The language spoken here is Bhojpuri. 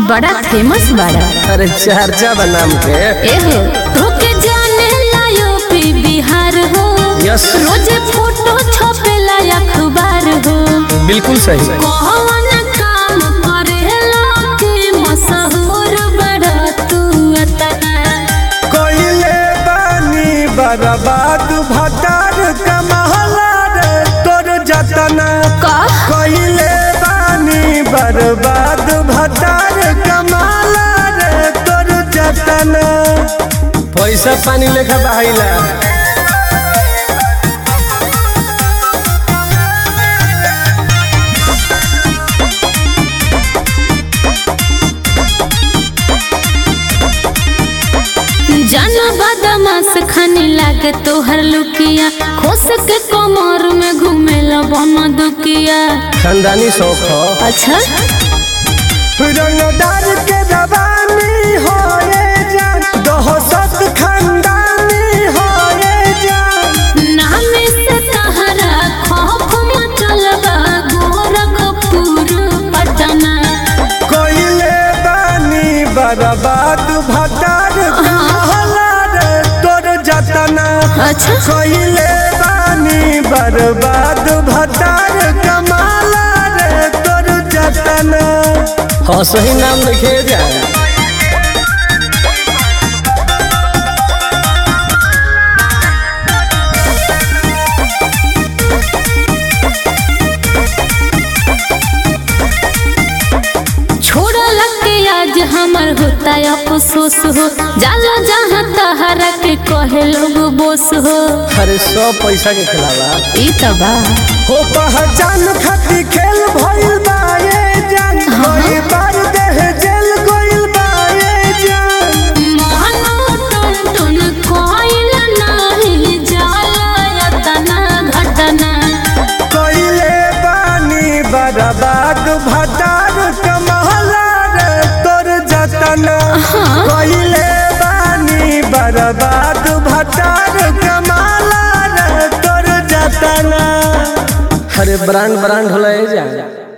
बड़ा फेमस बाड़ा अरे चर्चा बनाम के एहो तोके जाने लायो पी बिहार हो यस रोजे फोटो छपेला अखबार हो बिल्कुल सही कौन काम करेला कि मशहूर बड़ा तू अतना कइले बानी बर्बाद भटार कमहला रे तोर जतना का कइले बानी बर्बाद भटार कमहला रे तोर जतना पैसा पानी लेखा बहाइला जाना बदमाश खाने लागे तोहर लुकिया खोस के कमर में घूमेला बन दुकिया खानदानी शौक हो अच्छा रंगदार के रवानी होए जान दहशत खानदानी होए जान नाम से तहरा खौफ मचलबा गोरखपुर पटना कइले बानी बर्बाद भटार कमहला रे तोर जतना अच्छा कइले बानी बर्बाद भटार कमाला रे तोर जतना हाँ सही नाम लिखे जाए छोड़ा के आज हमर होता अफसोस हो जाला जहाँ तहरा के कहे लोग बोस हो अरे सब पैसा के खिलावा ई त बा हो पहचान खाती खेल भइल बा ये जान कई बार देह जेल गइल बा ये जान मोहनो टुन टुन कोइल नाही जाला यतना घटना कइले बानी बर्बाद भटार कमहला रे तोर जतना कइले बानी बर्बाद भटार कमाला रे तोर जतना अरे ब्रांड ब्रांड होला जाए